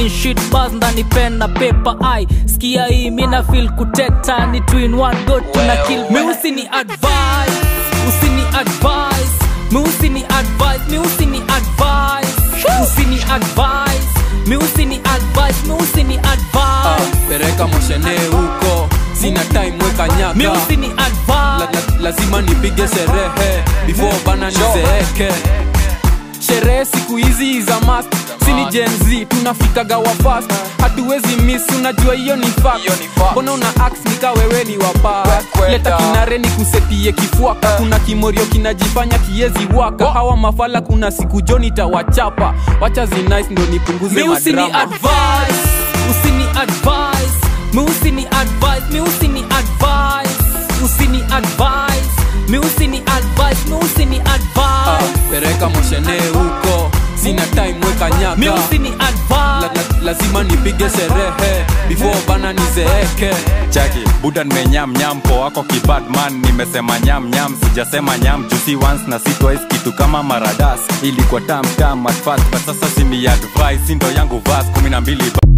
ni shit bars ndani pen na paper ai skia hii mina feel kuteta ni twin one go tuna kill mi usini advice usini advice mi usini advice mi usini advice usini advice mi usini advice mi usini Ah, advice pereka moshene huko sina time weka nyaka mi usini la, advice la, lazima nipige sherehe before bana nizeeke sherehe siku hizi za mast sini jenz tunafikaga wa fast hatuwezi miss unajua hiyo ni fact. mbona una ax nika wewe ni wapa leta kinare ni kusetie kifuaka kuna kimorio kinajifanya kiezi waka hawa mafala kuna siku joni tawachapa wacha zinice ndo nipunguze mi usini madrama advice usini advice mi usini advice mi usini advice usini advice mi usini advice mi usini Ah, advice pereka moshene huko sina time weka nyaka mi usini la, advice la, lazima nipige sherehe before bana nizeeke chaki buda nimenyam nyam po wako kibadman nimesema nyam nyam sijasema nyam jusi once na si twice kitu kama maradas ilikuwa tam tam at first but sasa simi advice ndo yangu vas kumi na mbili